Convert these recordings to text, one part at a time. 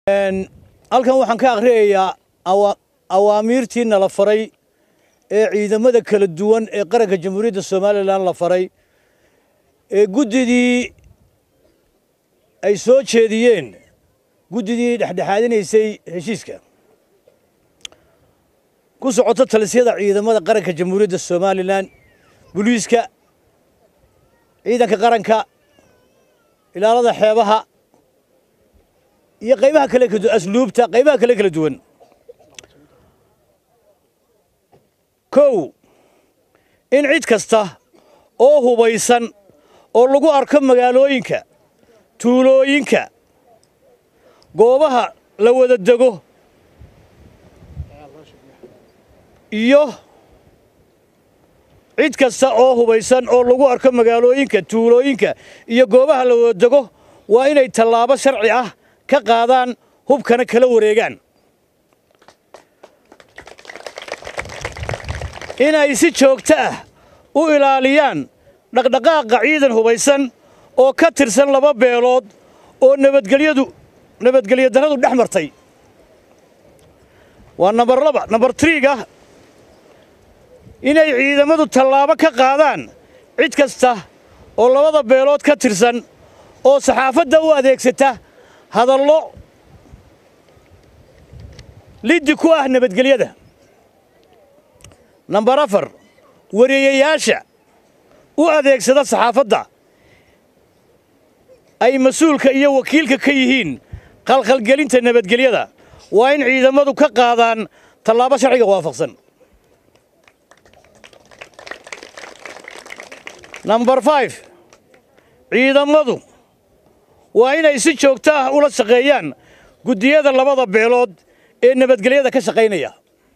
halkan waxaan ka akhriyayaa awaamiirtii nala faray ee ciidamada kala duwan ee qaranka jamhuuriyadda somalilan la faray ee guddidii ay soo jeediyeen guddidii dhexdhexaadinaysay heshiiska ku socoto talisyada ciidamada qaranka jamhuuriyadda somalilan buliiska ciidanka qaranka ilaalada xeebaha iyo qaybaha kale asluubta qaybaha kale kala duwan kow in cid kasta oo hubaysan oo lagu arko magaalooyinka tuulooyinka goobaha la wada dego iyo cid kasta oo hubaysan oo lagu arko magaalooyinka tuulooyinka iyo goobaha la wada dego waa inay tallaabo sharci ah ka qaadaan hubkana kala wareegaan inay si joogto ah u ilaaliyaan dhaqdhaqaaqa ciidan hubaysan oo ka tirsan laba beelood oo nabadgelyadu nabadgelyo darradu dhex martay waa nambar laba nambar triiga inay ciidamadu tallaabo ka qaadaan cid kasta oo labada beelood ka tirsan oo saxaafadda u adeegsata hadallo liddi ku ah nabadgelyada nambar afar wareeyayaasha u adeegsada saxaafadda ay mas-uulka iyo wakiilka ka yihiin qalqalgelinta nabadgelyada waa in ciidamadu ka qaadaan tallaabo sharciga waafaqsan nambar five ciidamadu waa inay si joogto ah ula shaqeeyaan guddiyada labada beelood ee nabadgelyada ka shaqaynaya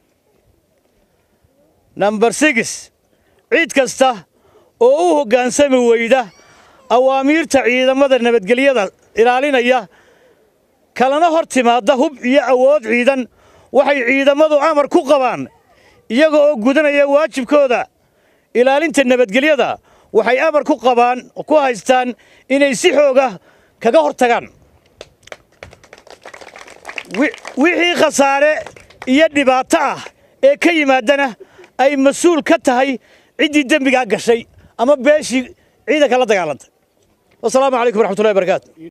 nambar six cid kasta oo u hoggaansami weyda awaamiirta ciidamada nabadgelyada ilaalinaya kalana hor timaadda hub iyo awood ciidan waxay ciidamadu amar ku qabaan iyaga oo gudanaya waajibkooda ilaalinta nabadgelyada waxay amar ku qabaan ku haystaan inay si xooga kaga hor tagaan wixii khasaare iyo dhibaato ah ee ka yimaadana ay mas-uul ka tahay ciddii dembigaa gashay ama beeshii ciidanka la dagaalantay wasalaamu calaykum waraxmatullahi barakaatu